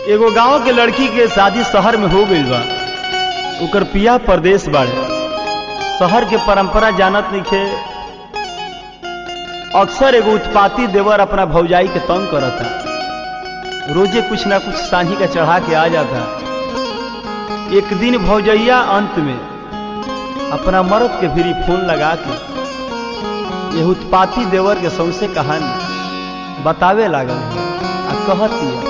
एगो गांव के लड़की के शादी शहर में हो गईल बा ओकर पिया परदेश बाड़े शहर के परंपरा जानत नइखे अक्सर एगो उत्पाती देवर अपना भौजाई के तंग करता रोजे कुछ ना कुछ साही का चढ़ा के आ जाता एक दिन भौजैया अंत में अपना मर्द के फिरी फोन लगा के ये उत्पाती देवर के सौसे कहानी बतावे लागल आ कहती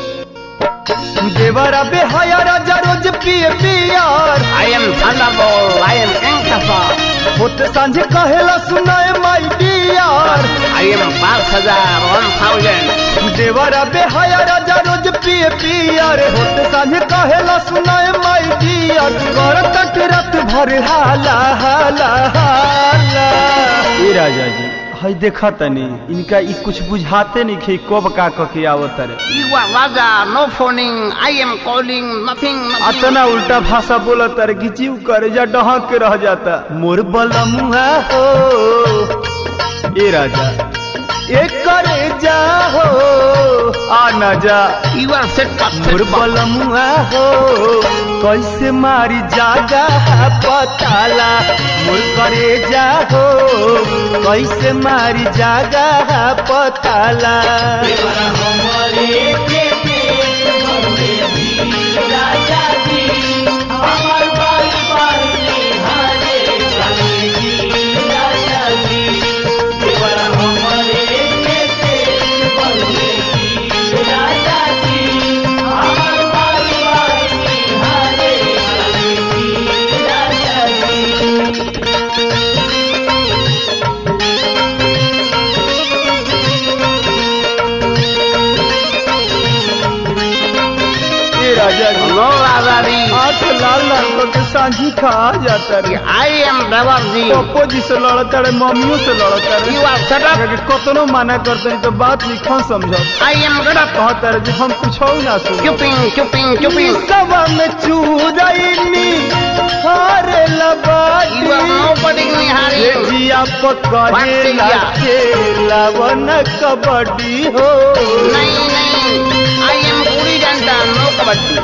देवर अबे हया राजा रोज पिए पियार I am Thunderbolt. I am Ankafa. होते सांझे कहेला सुनाए my dear I am Balthazar. One thousand. देवर अबे हया राजा रोज पिए पियार होते सांझे कहेला सुनाए माई डियर कर तक रात भर हाला हाला हाला ए राजा जी हई देखा तनी इनका ई कुछ बुझाते नहीं खे कब का क के आवत रे You are Raja. No phoning. I am calling. Nothing. Nothing. अतना उल्टा भाषा बोलत रे कि जीव करे जा डहक के रह जाता मोर बलमुआ हो ए राजा ए करे जा हो आ ना जा You are set up. मोर बलमुआ हो कैसे मारी जागा पताला मोर करे जा हो कैसे मारी जागा पताला ए राजा जी No, Raja. आंख लाल लाल करके सांझी खा जाता रे I am Devarji. पप्पो जी से लड़ता रे मम्मियों से लड़ता रे You are set up. कि कतनो माना करते हैं तो बात लिखा समझो I am good up. कहता रे जी हम कुछ ना सुन Chopping, chopping, chopping. सवा में चूरैनी हारे You are लबाटी nobody in ये hurry. जिया पकड़े Bacteria. खेला वन कबड्डी हो नहीं नहीं I am पूरी जनता नो कबड्डी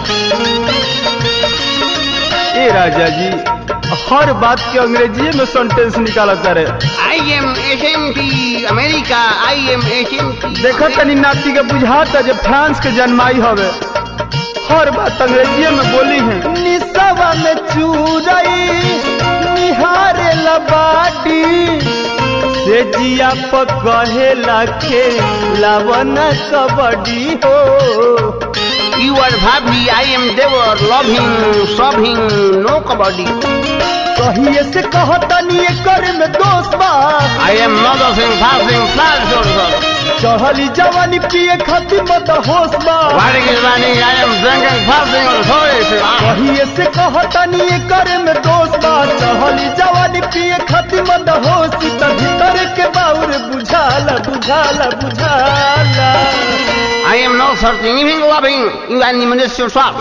ए राजा जी हर बात के अंग्रेजी में सेंटेंस निकालता रे I am SMT America I am SMT देखा तनी नाती के बुझाता जे फ्रांस के जन्माई हवे हर बात अंग्रेजी में बोली है निसवा में चूरई निहारे लबाटी से जिया पकहेला के लावन कबड्डी हो You are भाभी I am देवर loving sobbing no कबड्डी कहिए से कहतनी कर में दोस्त बा I am noticing passing flash order चढ़ली जवानी पिए खातिर मत होश बा What is running I am drinking passing or sorry कहिए से कहतनी करे में दोस्त बा चढ़ली जवानी पिए खातिर मत होश त भीतर के बाउर बुझाला बुझाला बुझाला I am not searching anything loving you are minister swap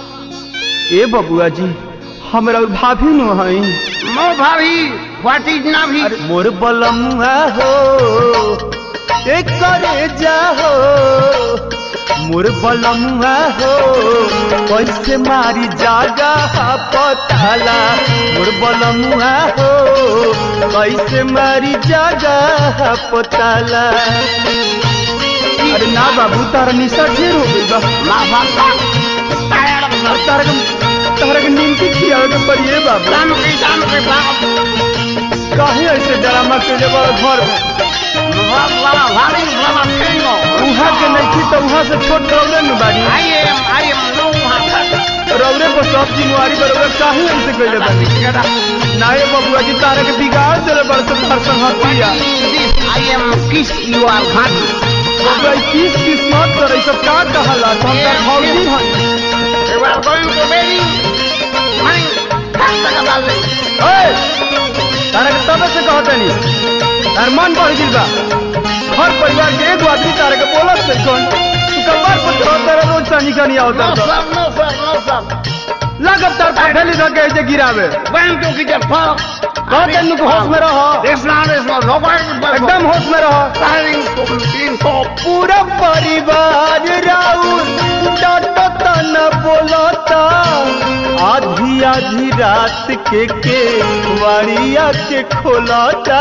ए बबुआ जी हमरा भाभी नु हई No भाभी what is नाभी अरे मोर बलमुआ हो ए करे जा हो मोर बलमुआ हो कैसे मारी जागा पताला मोर बलमुआ हो कैसे मारी जागा पताला अरे ना बाबू तारा निशा ढेर हो गई बा माफा tired of अब तारा के तारा के नींद खियावे के पड़िए बाबू Dam की dam की बाप काहे ऐसे ड्रामा के जब घर में वाला भारी वाला फेंगो उहाँ के नहीं तो उहाँ से छोट रौरे में बाड़ी I am I am no one रौरे को सब जिम्मेवारी बरोबर काहे ऐसे कइले बानी नाये बबुआ जी तारा के बिगाड़ देले बड़ से तार संगतिया I am kiss you are hot. बबुआ ई किस किस मत करे सब का कहला तो हम तार भौजी हन You are going to wedding. Money. Kasta ka balde. ओए तारा के तबे से कहतनी तार मन बढ़ गइल बा हर परिवार के एगो आदमी तारा के बोलत नहीं कौन तू कबार पर तो तारा रोज सानी का नहीं No आवता sir, no sir, no sir. लागत तार पठेली धके ऐसे गिरावे When to get a fuck. कहते नु को होश में रहो This not is not nobody but एकदम होश में रहो Starting to clean top. पूरा परिवार राउर डांटो आधी रात के के वाड़िया के खोलता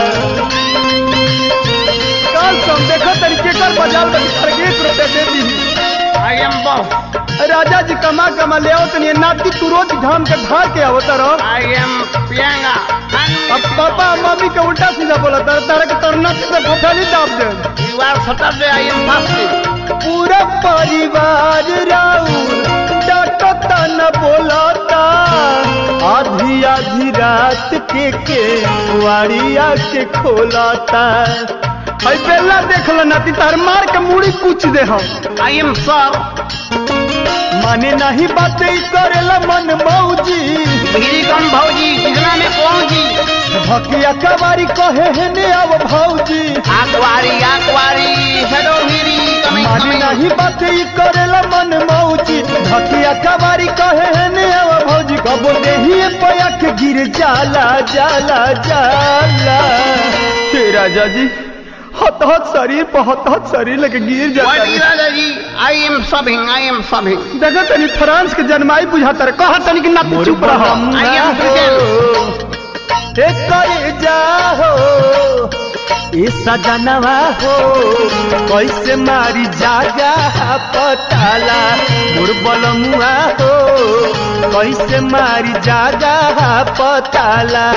कल तुम देखो तरीके कर बाजार में हर एक रुपए दे दी I am boss. राजा जी कमा कमा ले आओ तनी नाती तू रोज घाम के धार के आवता रहो I am Priyanka. अब पापा मम्मी के उल्टा सीधा बोला तारा तारा के तरना से फटाली दाब दे You are Saturday, I am fasting. पूरा परिवार राउर डांटता न बोलता आधी आधी रात के के वाड़िया के खोलता है बेला देख लो नाती तार मार के मुड़ी कुछ दे हम I am sir. माने नहीं बातें ई करेला मन मौजी गिरी कम भौजी कितना में पहुंची भकिया कवारी कहे है ने अब भौजी आकवारी आकवारी हेलो गिरी कमिंग माने कमिंग नहीं बातें ई करेला मन मौजी भकिया कवारी कहे है ने अब भौजी कबो देही पया के गिर जाला जाला जाला हे राजा जी हत हत शरीर पर हत हत शरीर लेके गिर जाता What है। is that, जी I am subbing, I am subbing. देखो तनी फ्रांस के जन्माई बुझाता रहे कहा तनी कि नाती चुप रहो I am ए करे जाहो ए सजनवा हो कैसे मारी जागा पताला मोर बलमुआ हो कैसे मारी जागा पताला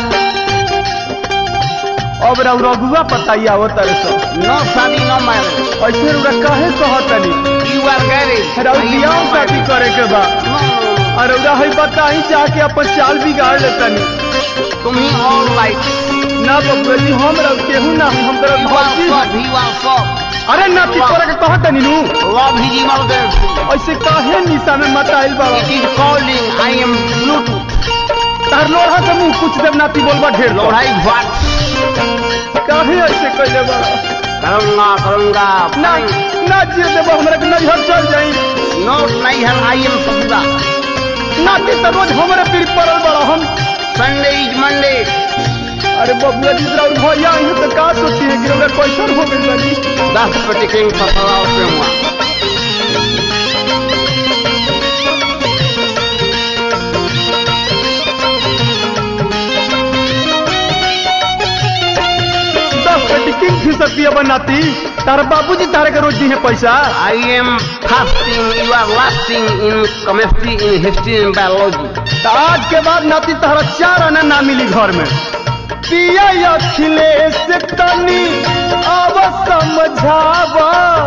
अब रघु रघुआ पताई आवत तारे सब No शादी no marriage. ऐसे रुका काहे कहतनी You are married. Raghu I am बियाह not शादी married. करे के बा No, और रउरा है बताई जाके अपन चाल बिगाड़ लेतनी तुम ही all right. ना बबुआ जी हम रह केहू ना हम तरह You are sub, you are sub. अरे ना ती तोरा के कहत नीनू Love is emergency. ऐसे काहे निशा में मत आइल बाबा It is calling. I am Bluetooth. तार लोढ़ा के मुंह कुछ देव नाती बोलबा ढेर लो लोढ़ाई what? काहे ऐसे कइले बा करूंगा करूंगा ना ना जिए देबो हमरा के नैहर चल जाई नो नहीं है आई एम ससुरा नाती तो रोज हमरे पीर पड़ल बड़ा हम संडे इज मंडे अरे बबुआ जी जरा भैया आई तो का सोची है कि रउरा कैसन हो गइल बानी दस रुपये टिकट पर सवा रुपये हुआ दस पेटी किंग फीसद पिया बनाती तारा बाबूजी तारे के रोज दी है पैसा I am fasting you are lasting in chemistry in history in biology तो आज के बाद नाती तारा चार आना ना मिली घर में पिया अखिलेश तनी अब समझावा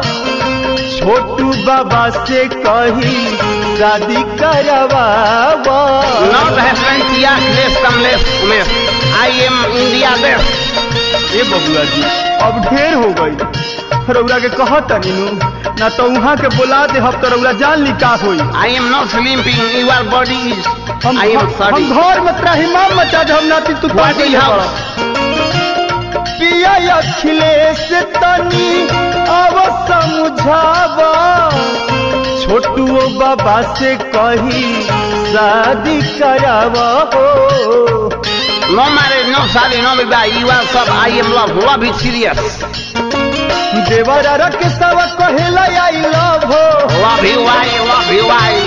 छोटू बाबा से कही शादी करवावा नॉट हस्बैंड किया Akhilesh Kamlesh Umesh I am India best ए बबुआ जी अब ढेर हो गई रउरा के कहत नीनू ना तो वहाँ के बुला दे हम तो रउरा जान ली का होई I am not sleeping you are body is हम आई एम हम सॉरी घर में त्राहिमाम मचा दे हम नाती तू What पागल is है house? बड़ा। पिया अखिलेश तनी अब समझावा छोटू बाबा से कही शादी करावा हो नो मैरिज नो शादी नो विवाह यू आर सब I am love love is serious देवरा के सवा कहेला आई लव हो love you I love you I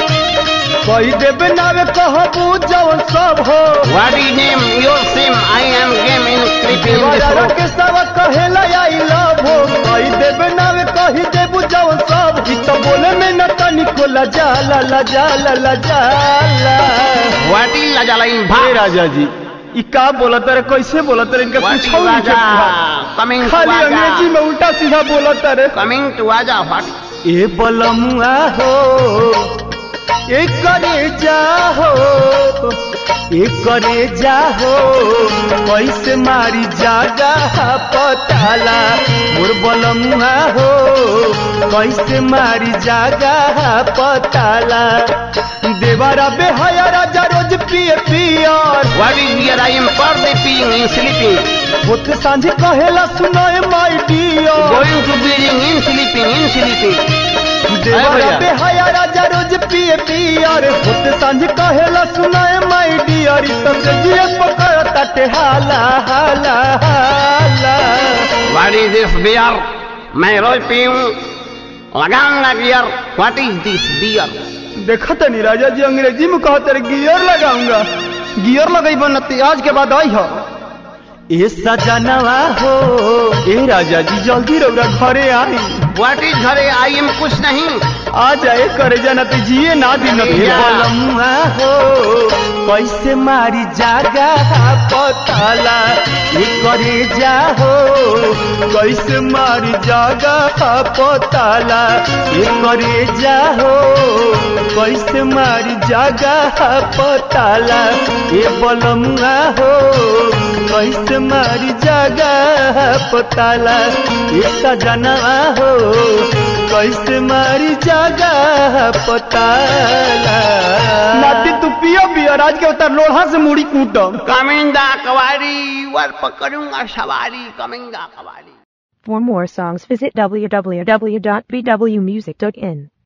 कही देबे नावे कहबू जवन सब हो What is name? Your sim. I am game in creeping in this देवरा road. के सवा कहेला आई लव हो कही देबे नावे कही देबू जवन सब ई तो बोले में न तनिको लजाला लजाला लजाला What is Lajala in हे Bharat? राजा जी ई का बोलत रे कैसे बोलत रे इनका What is पूछो नहीं Raja? Coming to खाली अंग्रेजी Raja. में उल्टा सीधा बोलत रे Coming to Raja. What? ए बलमुआ हो ए करे जाहो ए करे जाहो कैसे मारी जागा पताला मोर बलमुआ हो कैसे मारी जागा पताला देवारा बेहया राजा रोज पिए पियर What is here? I am birthday peeing in sleeping. होते सांझे कहेला सुनाए my dear Going to building in sleeping in sleeping. देवरा भैया। बेहया राजा रोज पिए पियर होते सांझ कहेला सुनाए माई डियर ई तब से जिए पकड़ ताटे हाला हाला हाला What is this beer? मैं रोज पीऊं लगाऊंगा beer What is this beer? देखा तनी राजा जी अंग्रेजी में कहते रहे गियर लगाऊंगा गियर लगेबो न ते आज के बाद आई हो ए सजनवा हो ए राजा जी जल्दी रौरा घरे आई व्हाट इज घरे आई एम कुछ नहीं आ जाए करे जाना तो जिए ना दिन अरे जा। बलमुआ हो कैसे मारी जागा पताला ये करे जा हो कैसे मारी जागा पताला ये करे जा हो कैसे मारी जागा पताला ये बलमुआ हो कैसे मारी जागा पताला ये सजनवा हो कैसे मारी जागा पताला नाती तू पियो पियो राज के उतर लोहा से मुड़ी कूटम कमिंदा कवारी वर पकड़ूंगा सवारी कमिंदा कवारी For more songs, visit www.bwmusic.in.